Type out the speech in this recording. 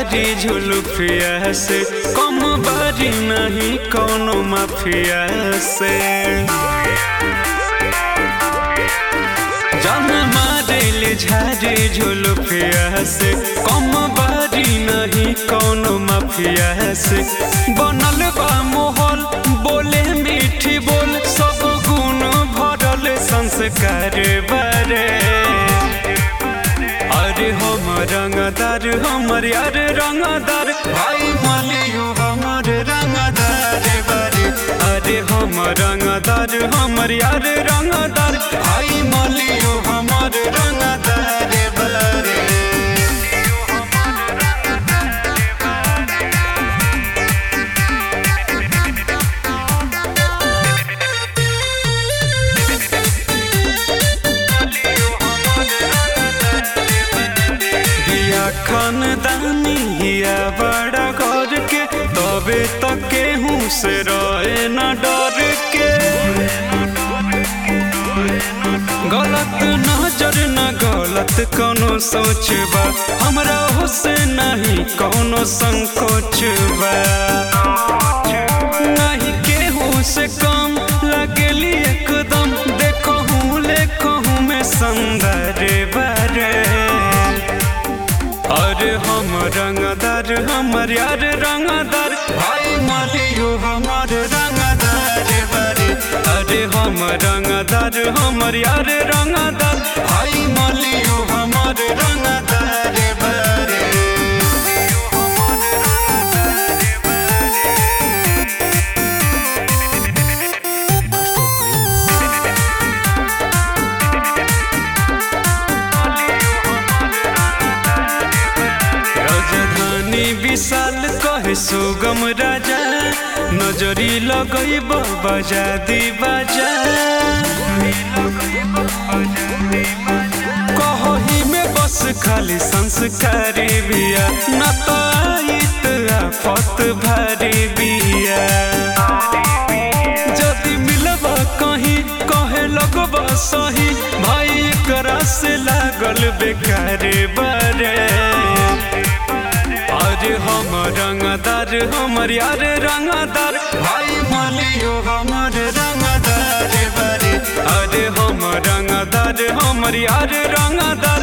झारी झुलुफिया से कम बारी नहीं कौनो माफिया से जान मारेले झारी झुलुफिया से कम बारी नहीं कौनो माफिया से बनल बा मोहल बोले मीठी बोल सब गुण भरल संस्कार बारे अरे हम रंगदार हमर यार रंगदार भाई मालियो हमर रंगदार बारे अरे हम रंगदार हमर यार रंगदार भाई मालियो हमर रंगदार बारे बिया खानदानी हिया बड़ा घर के तबे तक केहू से रहे न डर के गलत नजर न गलत कोनो सोच बा हमरा से नहीं कोनो संकोच बा नहीं केहू से कम लगेली एकदम देखो हूँ लेखो हूँ मैं सुंदर बारे अरे हम रंगदार हमर यार रंगदार भाई मालियो हमर रंगदार बारे अरे हम रंगदार हमर यार रंगदार भाई मालियो हमर रंगदार बारे राजधानी विशाल कहे सुगम राजा नजरी लगई बजा दी बाजा कही में बस खाली संस्कारी बिया न तो आइत आफत भारी बिया जदि मिलब कहीं कहे लगब सही भाई एकरा से लागल बेकार बारे अरे हम रंगदार हमर यार रंगदार भाई मालियो हमर रंगदार बारे अरे हम रंगदार हमर यार रंगदार